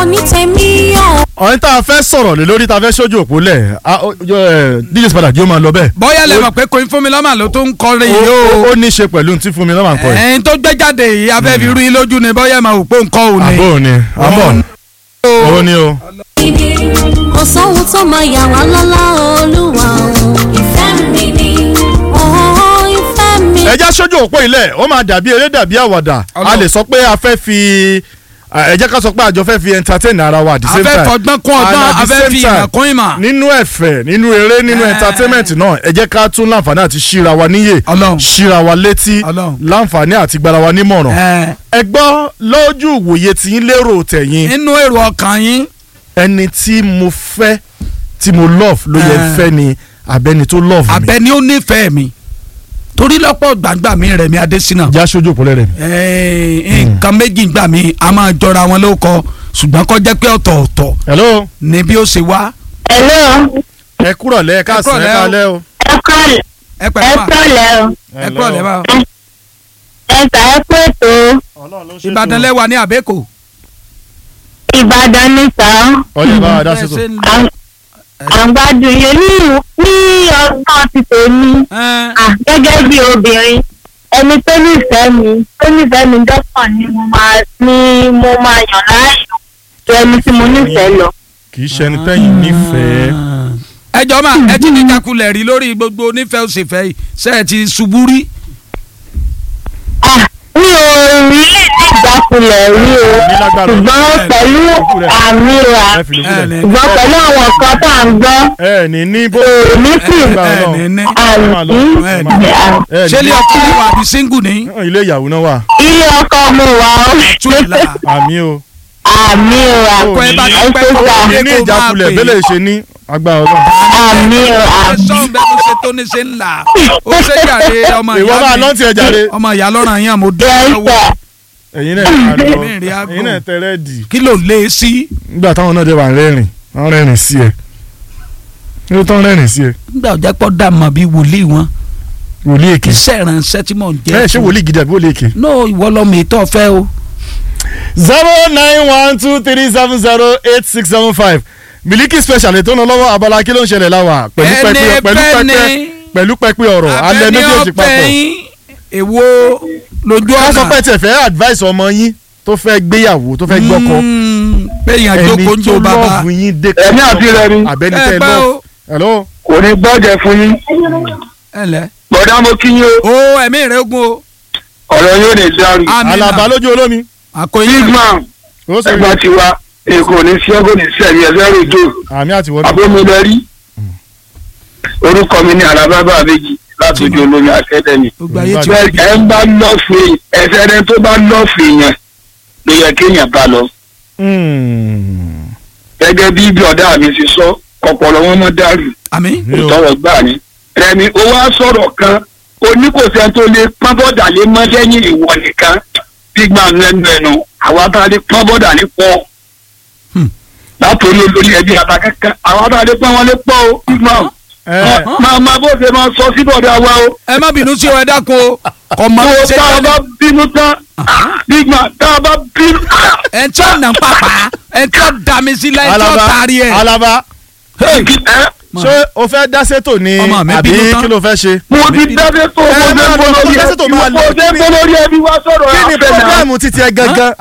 ní tèmi o. ọ̀hún tá a fẹ́ sọ̀rọ̀ lé lórí tá a fẹ́ sójú òpó lẹ̀ a- ó- yọ, ẹ, DJ Spada jí ó máa lọ bẹ́ẹ̀. bóyá lè mọ̀ pé Queen Fúnmilọ́mà ló tó ń kọrin yìí ó o ó ní í ṣe pẹ̀lú tí fún mi lọ́wọ́ àǹkọ́ yìí. ẹ̀yin tó gbé jáde yìí afẹ́ fi rú yín lójú ni bóyá máa wò pé nǹkan ò ní. àbó ni àbọ̀ ó ní o. kò sóhun tó máa yà wá lọ́lá olúwa o. ìfẹ́ mi ni ooo ìfẹ́ mi. ẹ já sójú òpó ilẹ̀ ó máa dàbí eré dàbí àwàdà a Ọlọ́run. lè sọ pé a fẹ́ fi ẹ jẹ́ ká sọ pé àjọ fẹ́ fi entertain ara wa at the a same time. fẹ́ fọgbọ́n kún And ọgbọ́n at a the fẹ́ same fi time, ìmọ̀ kún ìmọ̀. nínú ẹ̀fẹ̀ nínú eré nínú Eh. entertainment náà ẹ jẹ́ ká tún láǹfààní àti ṣíra wa níyè Ọlọ́run. ṣíra wa létí Ọlọ́run. láǹfààní àti gbára wa nímọ̀ràn. Ẹ̀, ẹ gbọ́ lójú ìwòye tí ń lérò tẹ̀yìn nínú èrò ọkàn yín ẹni tí mo fẹ́ tí mo love ló yẹ Eh. fẹ́ ni abẹ́ni tó love mi. abẹ ni ó nífẹ̀ẹ́ mi torí lọ́pọ̀ gbàgbà mi rẹ̀ mi Adésínà já sójú òpó rẹ̀. Ẹ̀, nǹkan méjì gbà mí a máa jọra wọn ló kọ ṣùgbọ́n kó jẹ́ pé ọ̀tọ̀ọ̀tọ̀ hello ni bí ó ṣe wá Hello, ẹ kúrọ̀ lẹ́ ẹ káàsán ẹ kúrọ̀lẹ́ o. kálẹ́ o. ẹ kọ́lẹ̀ ẹ ẹ pẹ̀lú mà kọ́lẹ̀ o, ẹ kúrọ̀ lẹ́wà ẹ tà ẹ pé tó Ìbàdàn lẹ́wà ní àbẹ́kò. Ìbàdàn níta ọjọ́ bá wa dá sí tó. Bẹ́ẹ̀ ṣe ń lọ. àgbàdo yẹn ní ní ọgbọ́n ti tèmi Ẹ̀, à gẹ́gẹ́ bí obìnrin ẹni tó nífẹ̀ẹ́ mi tó nífẹ̀ẹ́ mi dọ́kàn ni mo máa ní mo máa yàn láàyò ju ẹni tí mo nífẹ̀ẹ́ lọ. kì í ṣe ẹni tẹ́yìn nífẹ̀ẹ́. ẹ jọ máa ẹ ti ní kakulẹ̀ rí lórí gbogbo onífẹ̀ẹ́ òsèfẹ́ yìí ṣe é ti ṣubú rí. À mi ò rí lè ní ìjákulẹ̀ rí o Ní lágbára ṣùgbọ́n pẹ̀lú àmì rà ẹ fi lè ẹ ní. sílẹ̀. ṣùgbọ́n pẹ̀lú àwọn nǹkan tá à ń gbọ́ ẹ ní ní bó. èmi sì Gbà ẹ náà. ní ní. àmì ẹ ní ṣé ilé ọkùnrin wà bí single ní. ilé ìyàwó náà wà. ilé ọkọ mo wà ó túlá àmì o. àmì rà Ó kọ ẹ bá ní- ti pẹ́ kó Ó ní lé ní kó máa ìjákulẹ̀ pè bẹ́lẹ̀ ṣe ní agbára ọlọ́run. àmì rà é. sọ́n bẹ́ẹ̀ ló ṣe tó ní ṣe ń là ó ṣe jàre ọmọ ìwọ máa ìyá lọ́n mi tiẹ̀ jáde. ọmọ ìyá lọ́ràn yẹn mo dúró yẹ́sà lọ́wọ́ ẹ̀yin náà máa lọ Èmi rí aago. ẹ̀yin náà tẹ rẹ́ẹ̀dì. kí ló lé e sí. nígbà táwọn náà dé wà rẹ́rìn wọ́n rẹ́rìn sí ẹ. kí ló tán rẹ́rìn sí ẹ. nígbà ọjà pọ̀ dà mọ́ bí wòlíì wọn wòlíì èké. iṣẹ́ ìránṣẹ́ tí mò ń jẹ́. ẹ ṣé wòlíì gidi àbí wòlíì èké. no ìwọ lọmọ ètò ọ̀fẹ́ o. zero nine one two three seven zero eight six seven five miliki special ètò náà lọ́wọ́ abala kí ló ń ṣẹlẹ̀ láwà pẹ̀lú Ẹni pẹpẹ pẹ̀lú bẹ́ni. pẹpẹ pẹ̀lú pẹpẹ ọ̀rọ̀ alẹ́ Abẹ́ni méjèèjì papọ̀. ọ̀fẹ́ yín, èwo lójú ká sọ ọ̀nà. pé tiẹ̀ fẹ́ advice ọmọ yín tó fẹ́ gbéyàwó tó fẹ́ gbọ́kọ Mm, pé èèyàn ẹni jókòó ń tó jó bàbá. lọ́ọ̀fù yín dé Ẹ̀mí àti rẹ̀ ni. abẹ́ni ẹ tẹ́ pẹ́ lọ́ọ̀fù. o hello kò ní gbọ́dẹ̀ fún yín ẹ lẹ́. bọ̀dá mo kí yín o o ẹ̀mí rẹ̀ ogun o. ọ̀rọ̀ yóò lè dárú. Amina. alaba lójú olómi àkóyè. big man ó sọ ẹ̀gbọ́n ti wa èkó ní sẹ́gun ní sẹ́mi ẹ̀fẹ́ rèdò àmì àti wọ́n abómilẹ́rí orúkọ mi ní alábábà méjì láti ojú olómi akẹ́dẹ̀mí. gbogbo ayé ti bẹ́ẹ̀ ẹ̀ ń bá lọ́ọ̀fù ẹ̀fẹ́ rẹ tó bá lọ́ọ̀fù èèyàn ló yẹ kéèyàn bá lọ. gẹ́gẹ́ bí ibi ọ̀dà mi ti sọ ọ̀pọ̀lọ́ wọn mọ́ dàrú àmì. ìtọ́rọ̀ gbà ní. rẹmi ó wá sọ̀rọ̀ kan oníkòsẹ́ tó lè pọ́n bọ́dà lé mọ́ lẹ́yìn ìwọ nìkan gbígbà lẹ́nu ẹnu àwa tá a lè pọ́n bọ́dà lé pọ́. Hmm. látòrí olórí ẹbí àtàkẹ́kẹ́ àwa tá a lè pọ́n wọn lé pọ́ o gbígbà máa máa bó ṣe máa sọ sí bọ́dà wa o. ẹ má bínú sí ọ ẹ dákun o kò mọ tó bí ṣe tá a bá tẹ́lẹ̀. bínú tán gbígbà tá a bá bínú. ẹ tí ó nà ń pàpà ẹ tí ó dà mí sí láì tí ó alaba taari ẹ. alaba Hey, ẹ ṣé o fẹ́ dá sétò ni Ọmọ mi àbí bínú tán. kí ló fẹ́ ṣe. mo ti dábẹ́ tó Ẹ mo máa ṣe lọ, bolórí tó dá sí tó máa ẹbí lọ. mo ṣe bolórí ẹbí wa sọ̀rọ̀ kí ni àfẹ́ náà. pọ́blẹ́mù títí ẹ gangan